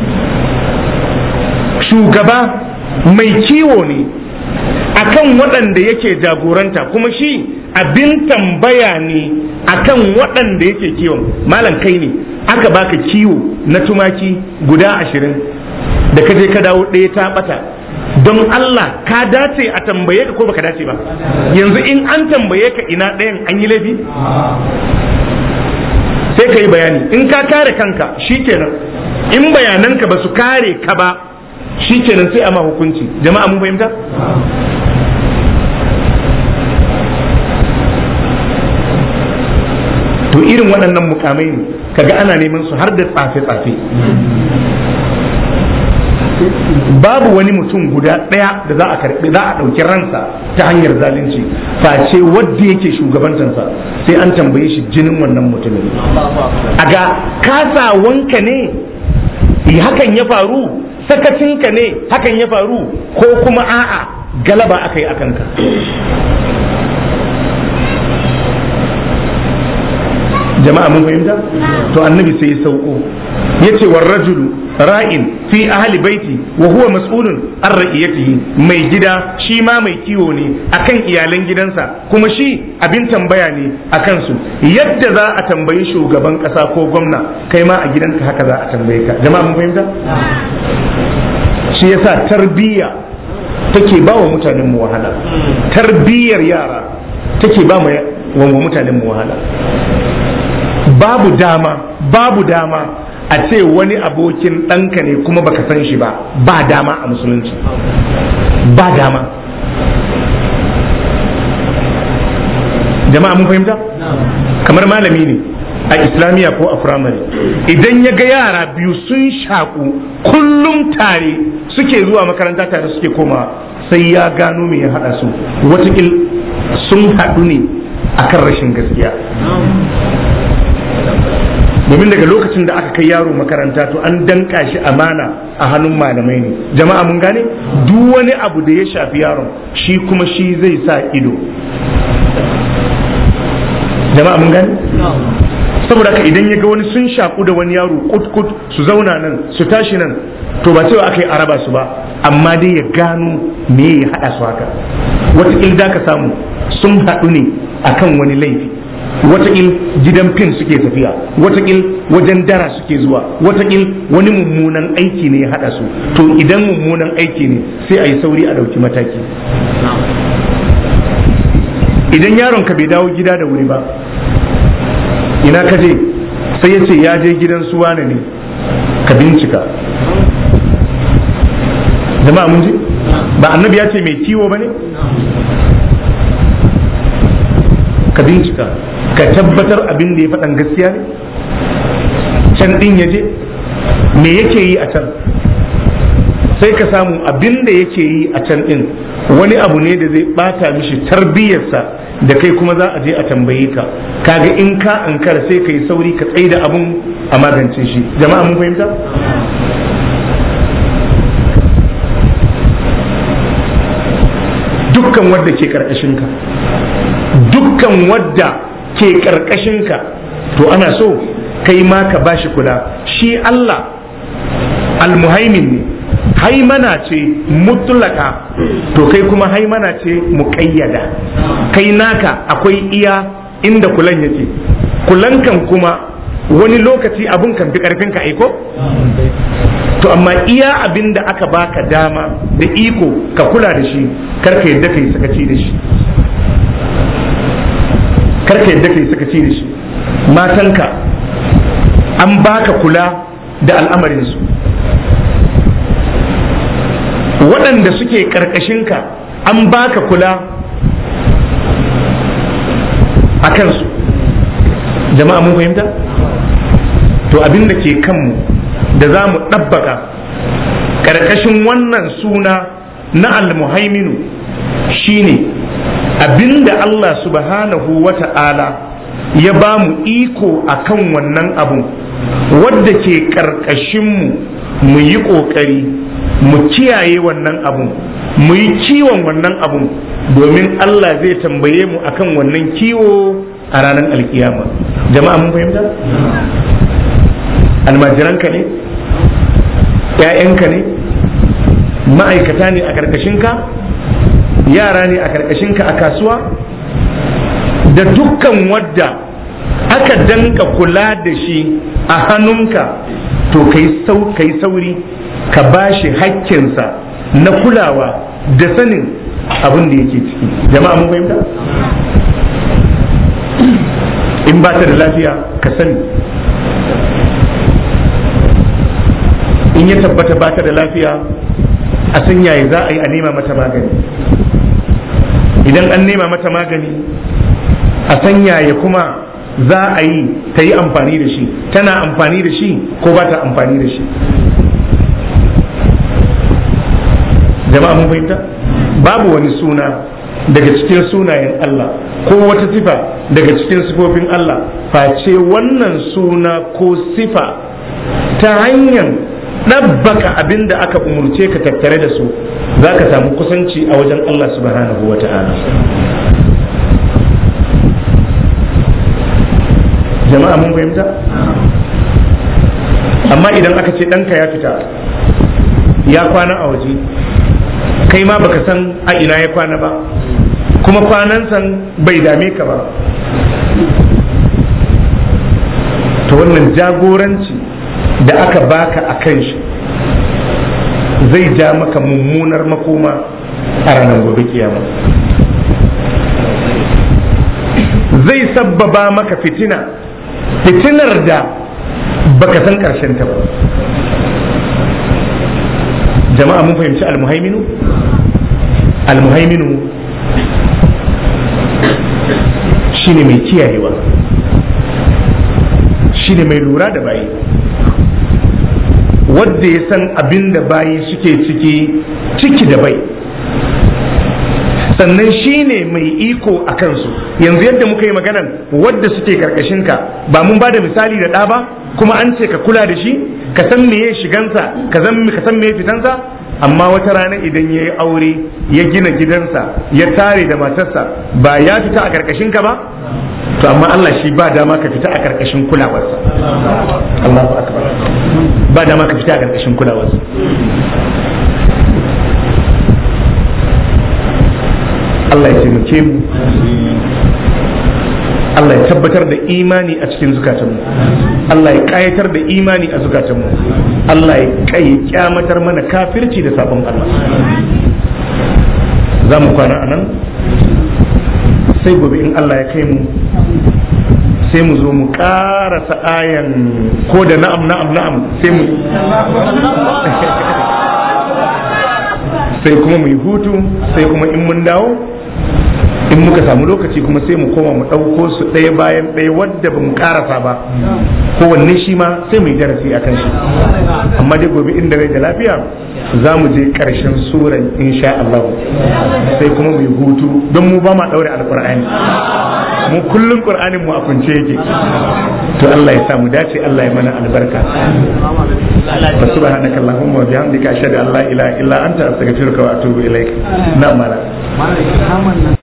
shugaba mai kiwo ne akan waɗanda yake jagoranta kuma shi abin tambaya ne akan waɗanda yake kiwon malam kai ne aka baka kiwo na tumaki guda ashirin da ka je ka dawo ɗaya ta ɓata don Allah ka dace a tambaye ka ko baka dace ba yanzu in an tambaye ka ina ɗayan an yi laifi sai ka yi bayani in ka kare kanka shikenan in bayananka ba su kare ka ba shikenan sai a ma hukunci jama'a mun fahimta to irin waɗannan mukamai ne kaga ana neman su har da tsafe-tsafe babu wani mutum guda ɗaya da za a karɓi za a ɗauki ransa ta hanyar zalunci face wadda yake shugabantansa sai an tambaye shi jinin wannan mutumin a ga kasawanka ne hakan ya faru sakacinka ne hakan ya faru ko kuma a'a galaba aka yi akanka jama'a mun fahimta to annabi sai ya sauko yace war rajulu ra'in fi ahli baiti wa huwa mas'ulun an ra'iyatihi mai gida shi ma mai kiwo ne akan iyalan gidansa kuma shi abin tambaya ne akan su yadda za a tambayi shugaban kasa ko gwamna kai ma a gidanka haka za a tambaye ka jama'a mun fahimta shi yasa tarbiyya take ba wa mutanen mu wahala tarbiyyar yara take ba wa mutanen mu wahala babu dama babu dama a ce wani abokin ɗanka ne kuma baka san shi ba ba dama a musulunci ba dama jama'a mun fahimta kamar malami ne a islamiyya ko a firamare idan ya ga yara biyu sun shaku kullum tare suke zuwa makaranta tare suke koma sai ya gano me ya haɗa su watakil sun haɗu ne akan rashin gaskiya domin daga lokacin da aka kai yaro makaranta to an danka shi amana a hannun malamai ne jama'a mun gane duk wani abu da ya shafi yaron shi kuma shi zai sa ido jama'a mun gane saboda haka idan ya ga wani sun shaku da wani yaro kut su zauna nan su tashi nan to ba cewa aka yi araba su ba amma dai ya gano me ya haɗa su haka wataƙil da ka samu sun haɗu ne akan wani laifi wataƙil gidan fin suke tafiya wataƙil wajen dara suke zuwa wataƙil wani mummunan aiki ne ya haɗa su to idan mummunan aiki ne sai a yi sauri a ɗauki mataki idan yaron ka bai dawo gida da wuri ba ina ka je sai ya ce ya je gidan su wane ne ka bincika jama'a mun ji ba annabi ya ce mai kiwo ba ne ka bincika ka tabbatar abin da ya faɗan gaskiya ne can ɗin ya je me yake yi a can sai ka samu abin da yake yi a can ɗin wani abu ne da zai ɓata mishi tarbiyyarsa da kai kuma za a je a tambaye ka kaga in ka ankara sai ka yi sauri ka tsaye da abun a magance shi jama'a mun fahimta dukkan wadda ke karkashinka dukkan wadda ke karkashinka to ana so kai ma ka bashi kula shi Allah almuhaimin ne haimana ce mutlaka to kai kuma haimana ce muƙayyada kai naka akwai iya inda kulan yake kulankan kuma wani lokaci abun kan fi ƙarfinka aiko to amma iya abin da aka baka dama da iko ka kula da shi karka yadda kai sakaci da shi karka yadda kai sakaci da shi matanka an baka kula da al'amarinsu waɗanda suke ƙarƙashinka an baka kula a kansu jama'a mun fahimta to abin da ke kanmu da za mu ɗabbaka ƙarƙashin wannan suna na almuhaiminu shine abinda Allah subhanahu wa ta'ala ya ba mu iko a kan wannan abun wadda ke ƙarƙashinmu mu yi ƙoƙari mu kiyaye wannan abun mu yi kiwon wannan abun domin Allah zai tambaye mu akan wannan kiwo a ranar alkiyama jama'a mun fahimta almajiranka ne ‘ya'yanka ne ma'aikata ne a ƙarƙashinka yara ne a ƙarƙashinka a kasuwa da dukkan wadda aka danka kula da shi a hannunka to kai sauri ka ba shi hakkinsa na kulawa da sanin abin da yake ciki jama'a mun fahimta in ba ta da lafiya ka sani in ya tabbata ba ta da lafiya a san yaya za a yi a nema mata magani idan an nema mata magani a san yaya kuma za a yi ta yi amfani da shi tana amfani da shi ko ba ta amfani da shi jama'a mun fahimta babu wani suna daga cikin sunayen Allah ko wata sifa daga cikin sifofin Allah face wannan suna ko sifa ta hanyar ɗabbaka abin da aka umurce ka tattare da su za ka samu kusanci a wajen Allah subhanahu wa ta'ala jama'a mun fahimta amma idan aka ce ɗanka ya fita ya kwana a waje kai ma baka san a ina ya kwana ba kuma kwanan san bai dame ka ba to wannan jagoranci da aka baka a kan shi zai ja maka mummunar makoma a ranar gobe kiyama zai sabbaba maka fitina fitinar da baka san karshen ta ba jama'a mun fahimci almuhaiminu almuhaiminu shine mai kiyayewa shine mai lura da bayi wadda ya san abin da bayi suke ciki ciki da bai sannan shine mai iko a kansu yanzu yadda muka yi maganan wadda suke karkashinka ba mun ba da misali da ɗa ba kuma an ce ka kula da shi ka san meye shigansa ka san ka san meye fitansa amma wata rana idan ya yi aure ya gina gidansa ya tare da matarsa ba ya fita a karkashin ka ba to amma Allah shi ba dama ka fita a karkashin kulawarsa Allahu akbar ba dama ka fita a karkashin kulawarsa Allah ya taimake mu Allah ya tabbatar da imani a cikin zukatanmu Allah ya kayatar da imani a zukatanmu Allah ya kai kyamatar mana kafirci da sabon Allah za mu kwana a nan sai gobe in Allah ya kai mu sai mu zo mu karasa ayan ko da na'am na'am na'am sai mu sai kuma mu yi hutu sai kuma in mun dawo in muka samu lokaci kuma sai mu koma mu ɗauko su ɗaya bayan ɗaya wadda ba mu ƙarasa ba kowanne shi ma sai mu yi darasi a kan shi amma dai gobe inda rai da lafiya za mu je ƙarshen suran insha Allah sai kuma mu yi hutu don mu ba ma ɗaure alƙur'ani mu kullum ƙur'anin mu a kunce yake to Allah ya sa mu dace Allah ya mana albarka subhanaka allahumma wa bihamdika ashhadu an la ilaha illa anta astaghfiruka wa atubu ilaik na'am